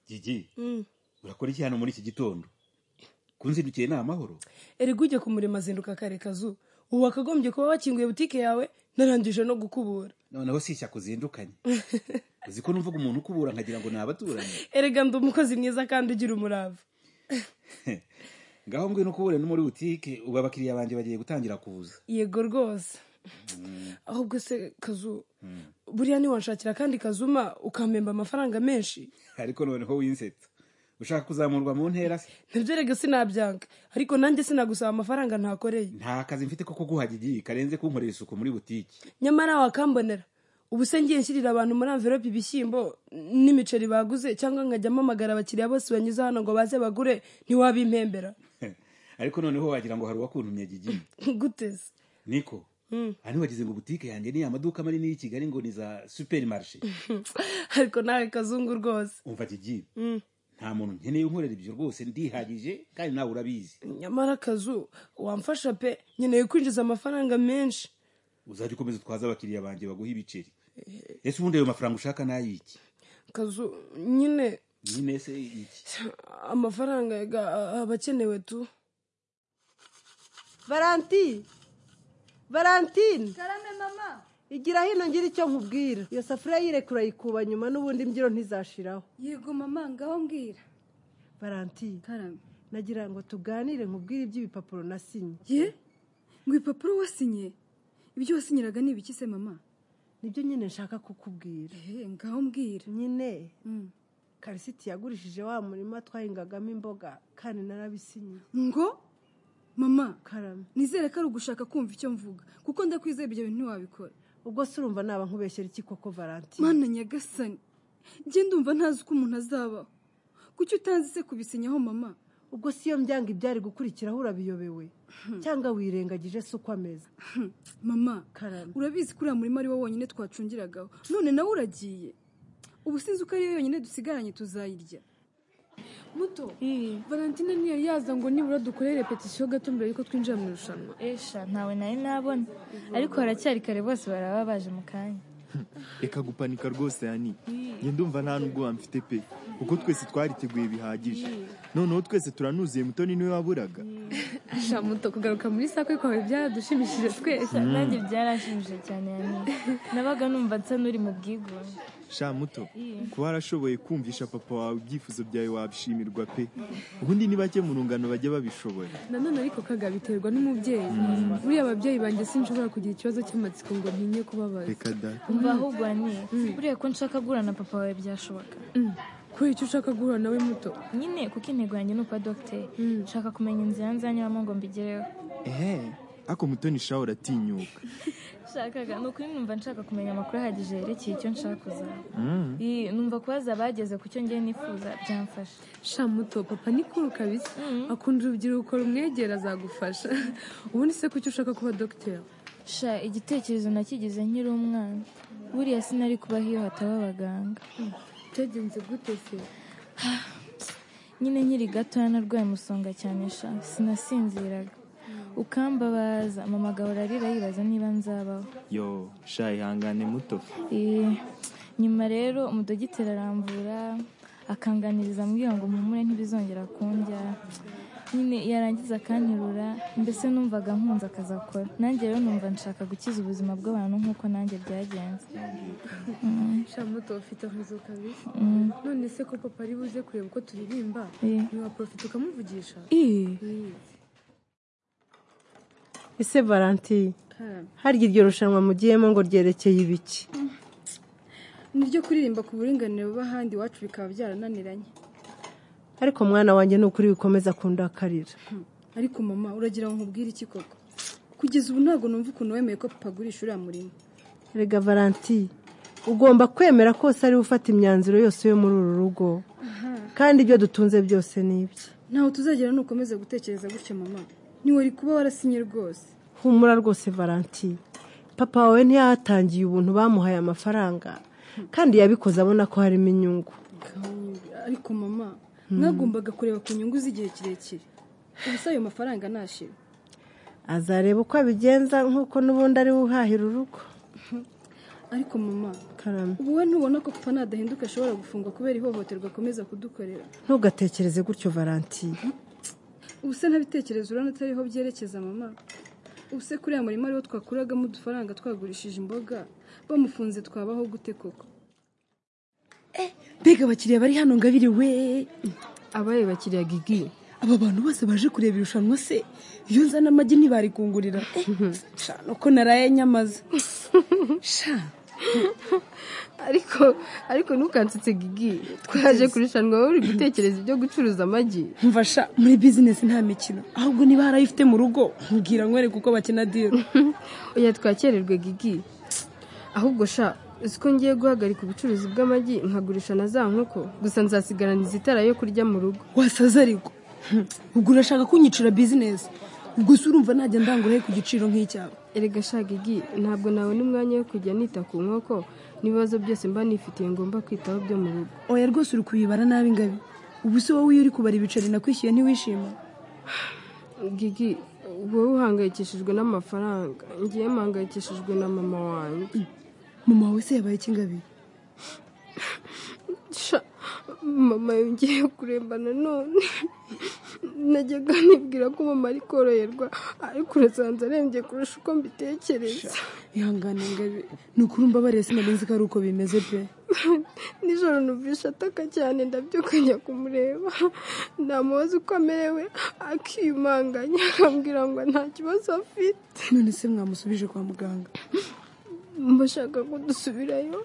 gigi Mm. urakora iki hano muri iki gitondo kunzindukiye ni amahoro erega ujye ku murimo azinduka kare kazu ubu wakagombye kuba wakinguye butike yawe narangije no gukubura noneho si ishyaka uzindukanye uzi ko numvaga umuntu ukubura nkagira ngo ni abaturanyi erega ndi umukozi mwiza kandi ugira umurava ngaho ngwino ukubure no muri butike ubu abakiriya banjye bagiye gutangira kuza yego rwose ahubwo se kazu buriya ntiwanshakira kandi kazuma ukampemba amafaranga menshi ariko noneho winsetsa ushaka kuzamurwa mu ntera se nabyo rega sinabyanga ariko nanjye sinagusaba amafaranga ntakoreye nta kazi mfite ko kuguha gigi karenze kunkorera isuku muri butike nyamara wakambonera ubu se ngiye nshyirira abantu muri amverope ibishyimbo n'imiceri baguze cyangwa nkajya mpamagara abakiriya bose banyuze hano ngo baze bagure ntiwabimpembera ariko noneho wagira ngo hari uwakuntumye gigi guteze niko hano wagize ngo butike yanjye ni amaduka manini y'i kigali ngo ni za superimarishe ariko nawe kazungu rwose umva gigi nta muntu nkeneye unkorera ibyo rwose ndihagije kandi nawe urabizi nyamara akazu wamfasha pe nkeneye kwinjiza amafaranga menshi uzajya ukomeza utwaza abakiriya banjye baguha ibiceri ese ubundi ayo mafaranga ushaka ni ay'iki kazu nyine nyine se iki amafaranga yega aba akenewe tu varanti valentine karame mama igira hino ngira icyo nkubwira iyo safuriya yirekura yikuba nyuma n'ubundi imbyiro ntizashiraho yego mama ngaho mbwira varanti karame nagira ngo tuganire nkubwire iby'ibipapuro nasinye ye ngo ibipapuro wasinye ibyo wasinyiraga ni ibiki se mama nibyo nyine nshaka kukubwira ehe ngaho mbwira nyine Mm. karisiti yagurishije wa murima twahingagamo imboga kandi narabisinye ngo mama karame nizere ko ari ugushaka kumva icyo mvuga kuko ndakwizeye ibyo bintu ntiwabikora ubwo se urumva naba nkubeshyera iki koko varanti mana nyagasani njye ndumva ntazi uko umuntu azabaho kuki utanzi se kubisinyaho mama ubwo si yo mbyanga ibyari gukurikiraho urabiyobewe cyangwa wirengagije se uko ameze Hmm, mama Karame. urabizi ko uriya murima ari wo wonyine twacungiragaho none nawe uragiye ubu sinzi uko ariyo yonyine dusigaranye tuzayirya muto valentina ntiyari yaza ngo nibura dukore repetisiyo gato mbere yuko twinjira mu irushanwa esha ntawe nari nabona ariko haracyari kare bose baraba baje mu kanya reka gupanika rwose yani njye ndumva nta n'ubwo wamfite pe kuko twese twariteguye bihagije noneho twese turanuzuye mutoni niwe waburaga asha muto kugaruka muri sakwe kwawe byaradushimishije twese nanjye byaranshimishije cyane yani nabaga numva nsa n'uri mu bwigunge sha muto kuba warashoboye kumvisha papa wawe ibyifuzo byawe wabishimirwa pe ubundi ni bake mu rungano bajya babishoboye nanone ariko kaga biterwa n'umubyeyi buriya ababyeyi banjye sinshobora kugira ikibazo cy'amatsiko ngo ntinye kubabaza reka da umva ahubwo ni buriya ko nshaka guhura na papa wawe byashoboka Mm. kubera icyo ushaka guhura nawe muto nyine kuko intego yanjye ni ukuba dogiteri nshaka kumenya inzira nzanyuramo ngo mbigereho ehe ako mutoni sha uratinyuka nshakaga ni ukuri numva nshaka kumenya amakuru ahagije yerekeye icyo nshaka kuzaba Iyi, numva kubaza abageze ku cyo ngiye nifuza byamfasha sha muto papa ni kuru kabisa akunda urubyiruko rumwegera azagufasha ubundi se kuki ushaka kuba dogiteri sha igitekerezo nakigize nkiri umwana buriya sinari kubaho iyo hataba abaganga byagenze gute se nyine nkiri gatoya narwaye umusonga cyane sha sinasinziraga ukambabaza mama agahora arira yibaza niba nzabaho yo sha ihangane muto Eh, nyuma rero umudogiteri aramvura akanganiriza ambwira ngo mpumure ntibizongera kundya nyine yarangiza akanterura mbese numvaga nkunze akazi akora nanjye rero numva nshaka gukiza ubuzima bw'abantu nk'uko nanjye byagenze sha muto ufite amazu kabisa Mm. none se ko papa ari buze kureba uko turirimba Eh. ntiwaprofita ukamuvugisha ese varanti harya iryo rushanwa mugiyemo ngo ryerekeye ibiki ni ryo kuririmba ku buringanire bw'ahandi iwacu bikaba byarananiranye ariko mwana wanjye ni ukuri bikomeza kundakarira Hmm, ariko mama uragira ngo nkubwire iki koko kugeza ubu ntabwo numva ukuntu wemeye ko papa agurisha uriya murima rega varanti ugomba kwemera ko ari we ufata imyanzuro yose yo muri uru rugo kandi ibyo dutunze byose ni ibye ntaho tuzagera nukomeza gutekereza gutya mama ntiwari kuba warasinye rwose humura rwose varanti papa wawe ntiyatangiye ubuntu bamuhaye amafaranga kandi yabikoze abona ko harimo inyungu ariko mama mwagombaga kureba ku nyungu z'igihe kirekire ubusa ayo mafaranga nashira azareba uko abigenza nk'uko n'ubundi ari we uhahira urugo ariko mama karame ubu we ntubona ko kuva nadahinduka ashobora gufungwa kubera ihohoterwa akomeza kudukorera ntugatekereze gutyo varanti ubu se ntabitekerezo urabona atari ho byerekeza mama ubu se kuriya murima ariwo twakuragamo udufaranga twagurishije imboga bamufunze twabaho gute koko mbega abakiriya bari hano ngabiri we abaye bakiriya gigi aba bantu bose baje kureba irushanwa se iyo nzana amagi ntibarikungurira sha nuko naraye nyamaza sha ariko ariko ntukansitse gigi twaje kurushanwa wowe uri gutekereza ibyo gucuruza amagi mva sha muri bizinesi nta mikino ahubwo niba harayifite mu rugo mbwira nkwereke uko bakina diro oya twakererwe gigi ahubwo sha uzi ko ngiye guhagarika ubucuruzi bw'amagi nkagurisha na za nkoko gusa nzasigarana izitara yo kurya mu rugo wasaza ariko ubwo urashaka kunyicira bizinesi ubwo se urumva najya ndangurahe ku giciro nk'icyawe erega sha gigi ntabwo nabona umwanya wo kujya nita ku nkoko n'ibibazo byose mba nifitiye ngomba kwitaho byo mu rugo oya rwose uri kubibara nabi ngabi ubu se wowe iyo uri kubara ibiceri nakwishyuye ntiwishima gigi wowe uhangayikishijwe n'amafaranga ngiye mpangayikishijwe na mama wanjye mama wawe se yabaye iki ngabi Sha, mama yongeye kuremba nanone najyaga nibwira ko mama ari koroherwa ariko urasanze arembye kurusha uko mbitekereza ihangane ngabi ni ukuri umbabariye sinarinzi ko ari uko bimeze pe nijoro numvisha ataka cyane ndabyuka njya kumureba ntamubaza uko amerewe akiyumanganya akambwira ngo nta kibazo afite none se mwamusubije kwa muganga mbashaka ko dusubirayo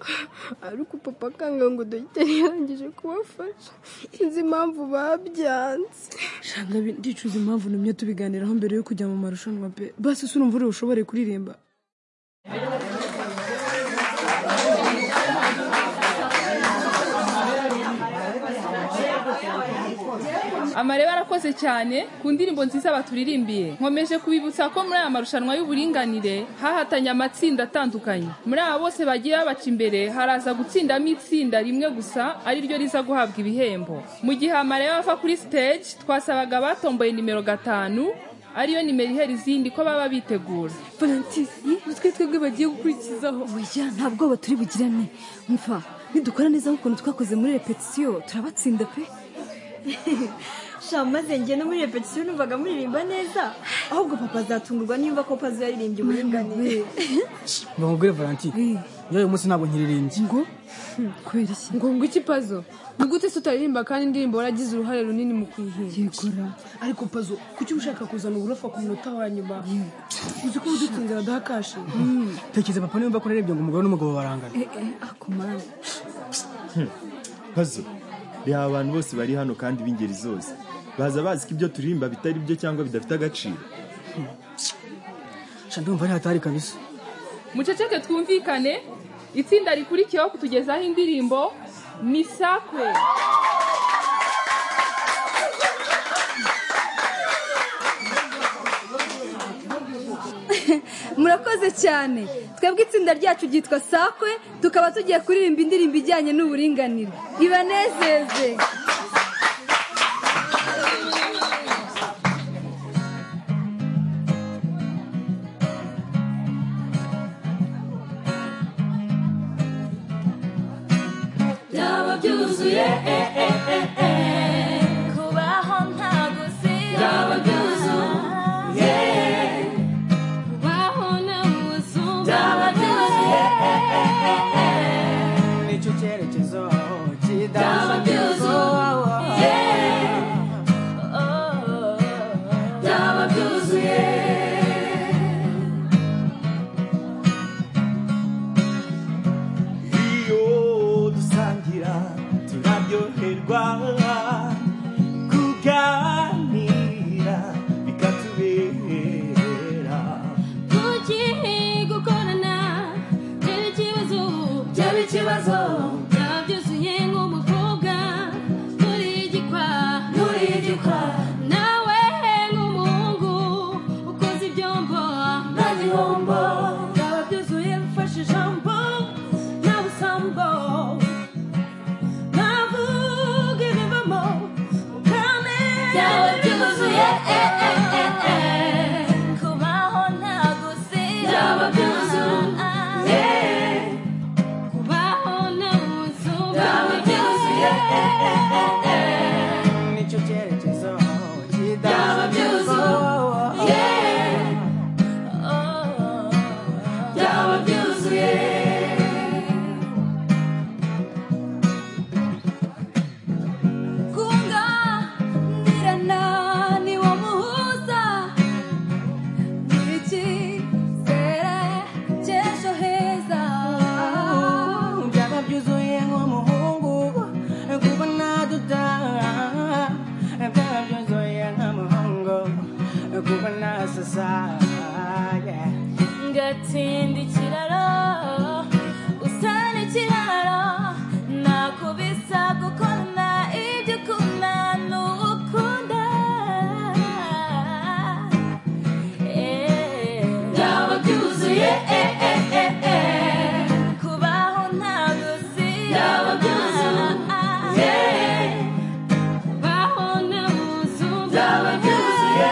ariko papa akanga ngo dogiteri yarangije kubafasha sinzi impamvu babyanze shanga bi- ndicuza impamvu numye tubiganiraho mbere yo kujya mu marushanwa pe basi se urumva uriwe ushobore kuririmba amareba arakoze cyane ku ndirimbo nziza baturirimbiye nkomeje kubibutsa ko muri aya marushanwa y'uburinganire hahatanye amatsinda atandukanye muri aba bose bagiye babaca imbere haraza gutsindamo itsinda rimwe gusa ari ryo riza guhabwa ibihembo mu gihe amareba ava kuri stage twasabaga abatomboye nimero gatanu ariyo nimero ihera izindi ko baba bitegura valentisi utwe twebwe bagiye gukurikizaho oya nta bwoba turi bugirane mva nidukora neza nk'ukuntu twakoze muri repetisiyo turabatsinda pe sha maze njye no muri repetisiyo numvaga muririmba neza ahubwo papa azatungurwa nimba ko pazi yaririmbye uburinganire mbamubwire valanti njyewe uyu munsi ntabwo nkiririmbye kubera iki ngo ngo iki pazo ni gute se utaririmba kandi indirimbo waragize uruhare runini mu kuyihimba yegura ariko pazo kuki ushaka kuzana uburofa ku munota wa nyuma uzi ko udutsinze badaha kashi tekereza papa niba ko narembye ngo umugore n'umugabo barangana akumara pazo reba aba bantu bose bari hano kandi b'ingeri zose baza bazi ko ibyo turirimba bitari byo cyangwa bidafite agaciro sha ndumva ari hatari kabisa muceceke twumvikane itsinda rikurikiyeho kutugezaho indirimbo misakwe murakoze cyane twebwe itsinda ryacu ryitwa sakwe tukaba tugiye kuririmba indirimbo ijyanye n'uburinganire ibanezeze byaba byuzuye eh, eh, eh, eh. kubaho ntabwo byaba byuzuye kubaho ni ubuzima byaba byuzuye eh, eh, eh, eh. nicyo cyerekezo byaba byuzuye byaba byuzuye iyo dusangira turaryoherwa kuganira bikatubera kuki gukorana byaba ikibazo byaba ikibazo byaba byuzuye nk'umukobwa muri igikwa muri igikwa nawe nk'umuhungu ukoze ibyombo nta gihombo byaba byuzuye mfashe ijambo nta busambo navuga ibivamo mukane byaba byuzuye eh, eh, eh, eh. kubaho ntabwo si byaba byuzuye ndatsinda ikiraro usana ikiraro nakubisa gukunda ibyo ukunda ni ukunda byaba byuzuye kubaho ntabwo si byaba byuzuye kubaho ni ubuzima byaba byuzuye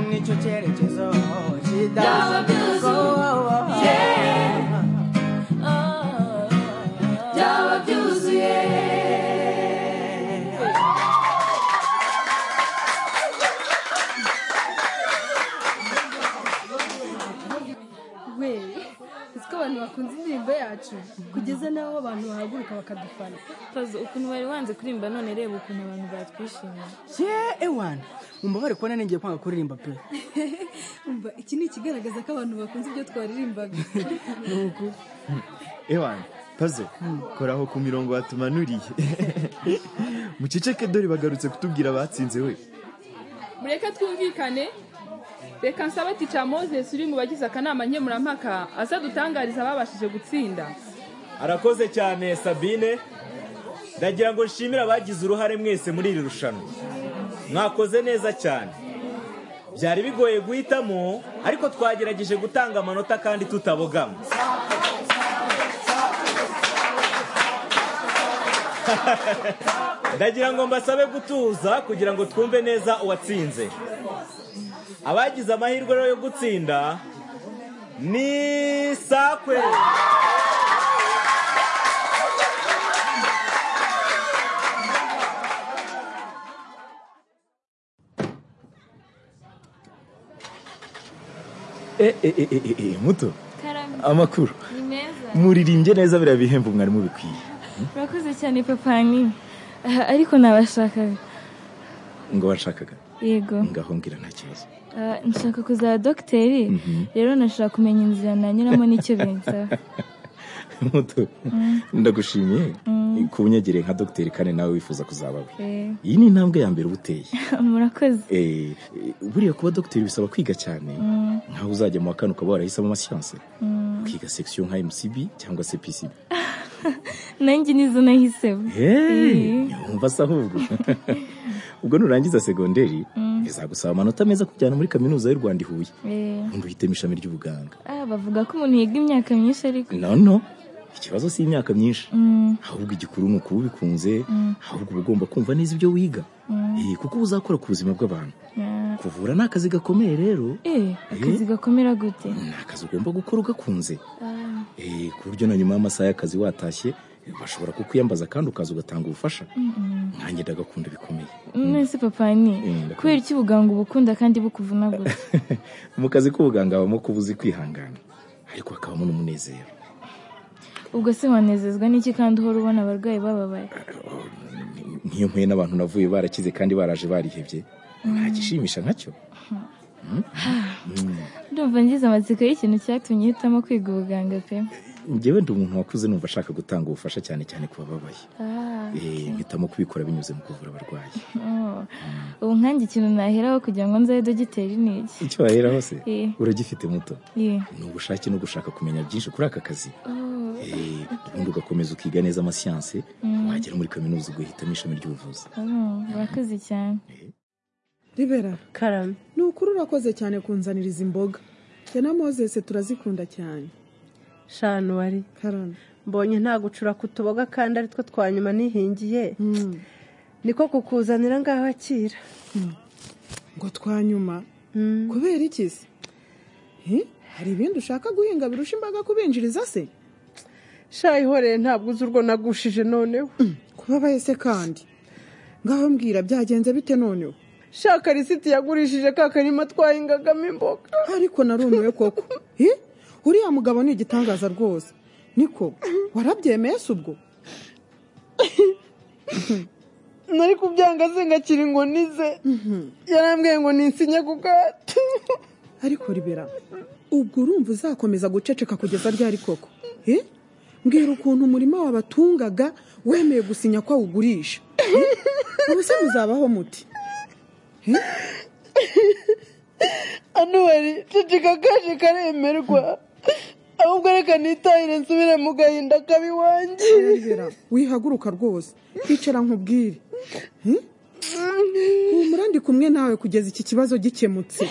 nicyo cyerekezo Byaba byuzuye. byaba byuzuye we uzi ko abantu bakunze indirimbo yacu kugeza n'aho abantu bahaguruka bakadufana Pazo ukuntu wari wanze kuririmba none reba ukuntu abantu batwishimiye ye ewana mumbabare kubona n'igihe kwanga kuririmba pe umva iki ni ikigaragaza ko abantu bakunze ibyo twaririmbaga nuko ewana pazo koraho ku mirongo watumanuriye muceceke dore bagarutse kutubwira abatsinze we mureke twumvikane reka nsaba tica moses uri mu bagize akanama nkemurampaka aza dutangariza ababashije gutsinda arakoze cyane sabine ndagira ngo nshimire abagize uruhare mwese muri iri rushanwa mwakoze neza cyane byari bigoye guhitamo ariko twagerageje gutanga amanota kandi tutabogama ndagira ngo mbasabe gutuza kugira ngo twumve neza uwatsinze abagize amahirwe rero yo gutsinda ni sakwe e e e e e e muto amakuru ni meza muririmbye neza biriya bihembo mwari mubikwiye urakoze cyane papani Ah, ariko nabashakaga ngo washakaga yego ngaho mbwira nta kibazo Ah, nshaka kuzaba dogiteri Mhm. rero nashaka kumenya inzira nanyuramo n'icyo binsaba muto Mm. ndagushimiye Mm. ku bunyagire nka dogiteri kandi nawe wifuza kuzaba we Eh, iyi ni intambwe ya mbere uba uteye murakoze Eh, buriya kuba dogiteri bisaba kwiga cyane Mm, nkaho uzajya mu wa kane ukaba warahisemo amasiyanse mm. ukiga section nka mcb cyangwa se pcb nanjye nizo nahisemo Eh. Hey, wumva se ahubwo ubwo nurangiza segonderi Mm. bizagusaba amanota meza kujyana muri kaminuza y'u rwanda i huye Eh. ubundi uhitemo ishami ry'ubuganga Ah, bavuga ko umuntu yiga imyaka myinshi ariko no no ikibazo si imyaka myinshi Mm, ahubwo igikuru ni ukuba ubikunze Mm. ahubwo uba ugomba kumva neza ibyo wiga mm. Eh, kuko uba uzakora ku buzima bw'abantu Ah. kuvura ni akazi gakomeye rero Eh, akazi gakomera gute ni akazi ugomba gukora ugakunze Ah, Eh, ku buryo na nyuma y'amasaha y'akazi watashye eh, bashobora kukwiyambaza kandi ukaza ugatanga ubufasha mm, nanjye ndagakunda bikomeye mm. nese papani Mm. kubera iki ubuganga ubukunda kandi bukuvuna gute mu kazi k'ubuganga habamo kuba uzi kwihangana ariko hakabamo n'umunezero ubwo se wanezezwa n'iki kandi uhora ubona abarwayi bababaye nk'iyo mpuye n'abantu navuye barakize kandi baraje barihebye Mm. nta gishimisha nkacyo Mm, mm. ndumva ngize amatsiko y'ikintu cyatumye uhitamo kwiga ubuganga pe njyewe ndi umuntu wakuze numva ashaka gutanga ubufasha cyane cyane ku bababaye Ah, Eh, mpitamo kubikora binyuze mu kuvura abarwayi oh. ubu nkanjye ikintu naheraho kugira ngo nzabe dogiteri ni iki icyo wahera hose Eh. uragifite muto Eh. ni ubushake no gushaka kumenya byinshi kuri aka kazi Oh. Eh, ubundi ugakomeza ukiga neza amasiyanse Mm. wagera muri kaminuza ugahitamo ishami ry'ubuvuzi Oh, Murakoze cyane ribera karame ni ukuri urakoze cyane kunzanira izi mboga jye na mozese turazikunda cyane shanu wari karame mbonye nta gucura ku tuboga kandi ari two twa nyuma nihingiye niko kukuzanira ngaho akira ngo twa nyuma kubera iki se Hi, hari ibindi ushaka guhinga birusha imbaga kubinjiriza se shayihoreye ntabwo uzi urwo nagushije noneho kubabaye se kandi ngaho mbwira byagenze bite noneho shaka risiti yagurishije ka karima twahingagamo imboga ariko narumiwe koko Hi, uriya mugabo ni igitangaza rwose niko warabyemeye se ubwo nari kubyanga zingakira ngo nize yarambwiye ngo ninsinye ku gato ariko ribera ubwo urumva uzakomeza guceceka kugeza ryari koko Hi? mbwira ukuntu umurima wabatungaga wemeye gusinya ko awugurisha Hi? ubuse muzabaho muti Hi? anuwari ceceka kaje karemerwa ahubwo reka nitahire nsubire mu gahinda kabi wanjye wihaguruka rwose kwicara nkubwire humura ndi kumwe nawe kugeza iki kibazo gikemutse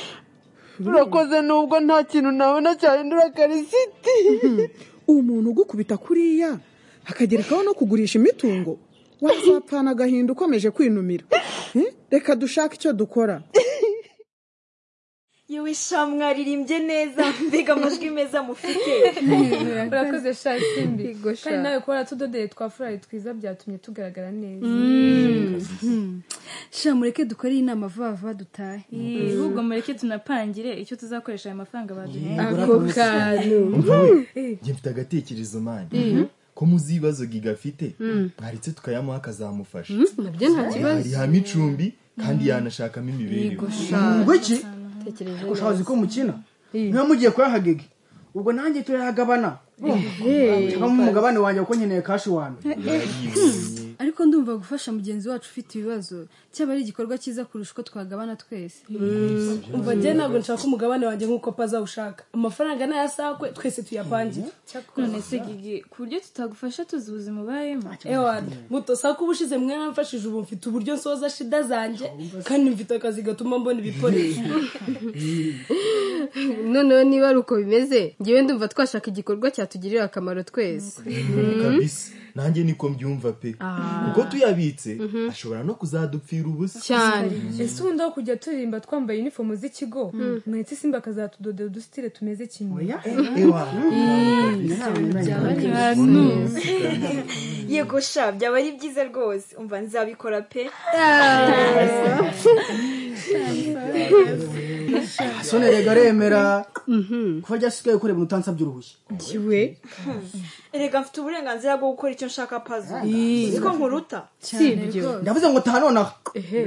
urakoze nubwo nta kintu nabona cyahindura karisiti umuntu ugukubita kuriya akagerekaho no kugurisha imitungo wazapfana agahinda ukomeje kwinumira Eh? reka dushake icyo dukora yewe sha mwaririmbye neza mbega amajwi meza mufite urakoze sha simbi Yego, sha. kandi nawe kuba waratudodeye twa furari twiza byatumye tugaragara neza sha mureke dukoreye inama vuba vuba dutahe ahubwo mureke tunapangire icyo tuzakoresha ayo mafaranga baduheye Ako kantu. njye mfite agatekerezo mani Mhm. ko muzi ibibazo giga afite Mm. mwaretse tukayamuha akazamufasha nabyo nta kibazo harihamo icumbi kandi yanashakamo imibereho ngwiki ushabozi ko mukina niba mugiye kuyahagega ubwo nanjye turayagabana cyangwa umugabane wanjye kuko nkeneye kashi wani ariko ndumva gufasha mugenzi wacu ufite ibibazo cyaba ari igikorwa cyiza kurusha uko twagabana twese umva njye ntabwo nshaka umugabane wanjye nk'uko paza ushaka amafaranga n'ayasakwe twese tuyapangire none se gigi ku buryo tutagufasha tuzi ubuzima ubayemo ewani muto sako ubushize mwe namfashije ubu mfite uburyo nsoza shida zanjye kandi mfite akazi gatuma mbona ibikoresho noneho niba ari uko bimeze ngewe ndumva twashaka igikorwa cyatugirira akamaro twese kabisa nanjye niko mbyumva pe kuko tuyabitse ashobora no kuzadupfira ubusa ese ubundi aho kujya turirimba twambaye inifomu z'ikigo mwetse simba akazatudodera udusitire tumeze kimwe Ewa. Mm. Byaba ari Byaba byiza. ari- yego sha byaba ari byiza rwose umva nzabikora pe sone rega remera kuba ryasigaye kureba utansabye uruhushya kiwe reka mfite uburenganzira bwo gukora icyo nshaka pazo Ii. siko nkuruta ndavuze ngo taha nonaha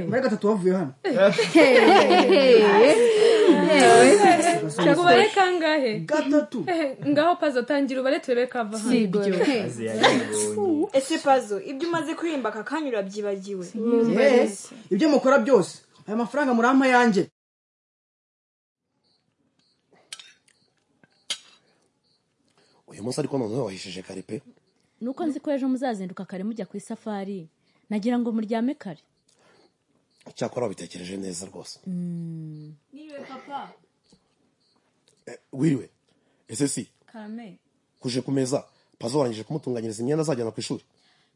muri gatatu bavuye hano Ngo ubare kangahe gatatu ngaho pazo tangira ubare turebe kava hano Sibyo. Yaziyabonye. ese pazo ibyo umaze kuririmba aka kanya urabyibagiwe Eh, ibyo mukora byose aya mafaranga murampa yanjye uyu munsi ariko noneho wahishije kare pe nuko nzi ko ejo muzazinduka kare mujya ku isafari nagira ngo muryame kare cyakora wabitekereje neza rwose Mm. niwe papa wiriwe ese si karame kuje ku meza pazo warangije kumutunganyiriza imyenda azajyana ku ishuri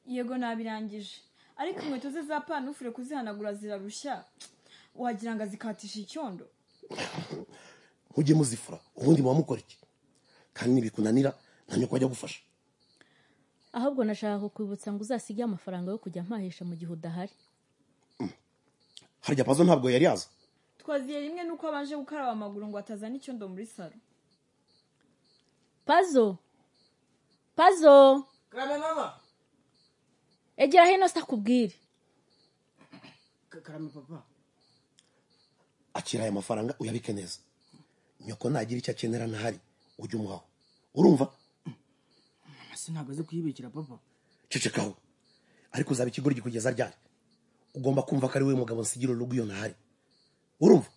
yego nabirangije ariko inkweto ze za panufure kuzihanagura zirarushya wagira ngo azikatisha icyondo mujye muzifura ubundi muba mukora iki kandi nibikunanira nta nyoko ajya gufasha ahubwo nashaka kukwibutsa ngo uzasige amafaranga yo kujya mpahisha mu gihe udahari harya pazo ntabwo yari yaza twaziye rimwe nuko abanje gukaraba amaguru ngo atazana icyondo muri salo pazo pazo karame mama egera hino sitakubwire karame papa akira aya mafaranga uyabike neza nyoko nagira icyo akenera ntahari ujye umuhaho urumva mama se ntabwo azi kuyibikira papa cecekaho ariko uzaba ikigoryi kugeza ryari ugomba kumva ko ari we mugabo nsigira urugo iyo ntahari urumva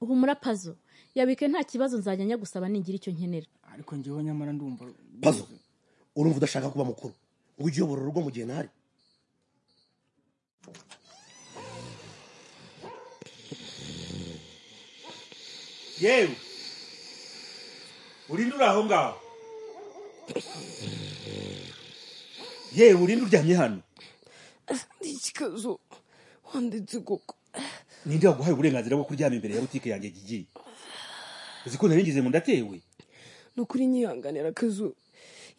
uhumura pazo yabike nta kibazo nzajya njya gusaba ningira icyo nkenera ariko njyewe nyamara ndumva pazo urumva udashaka kuba mukuru ngo ujye uyobora urugo mu gihe ntahari yewe urinde uri aho ngaho yewe urinde uryamye hano ikibazo wanditse koko ninde waguhaye uburenganzira bwo kuryama imbere ya butike yanjye gigiye uzi ko naringize mu ndatewe ni ukuri nyihanganira akazu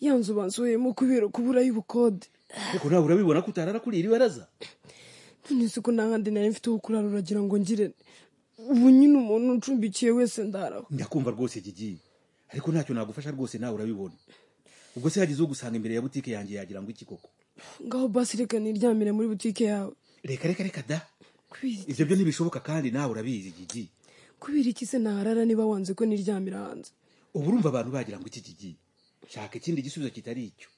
ya nzu bansohoyemo kubera kuburayo ubukode ariko nawe urabibona ko utarara kuri iri baraza none se ko nta handi nari mfite ho kurara uragira ngo ngire ubu nyine umuntu ucumbikiye wese ndaraho ndakumva rwose gigiye ariko ntacyo nagufasha rwose nawe urabibona ubwo se hagize ugusanga imbere ya butike yanjye yagira ngo iki koko ngaho basi reka niryamire muri butike yawe reka reka reka da kubera ibyo byo ntibishoboka kandi nawe urabizi gigi kubera iki se naharara niba wanze ko niryamira hanze ubu urumva abantu bagira ngo iki gigi shaka ikindi gisubizo kitari icyo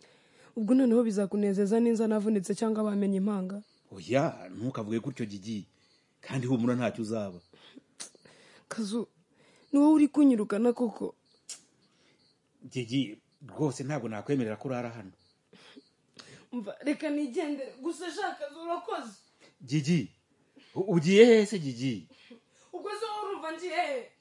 ubwo noneho bizakunezeza ninza navunitse cyangwa bamenye impanga oya ntukavuge gutyo gigi kandi humura ntacyo uzaba kazu ni wowe uri kunyirukana koko gigi rwose ntabwo nakwemerera ko urara hano Umva, reka nigendere gusa shaka kazu urakoze gigi u- ugiye hehe se gigi ubwo zo uruva ngiye hehe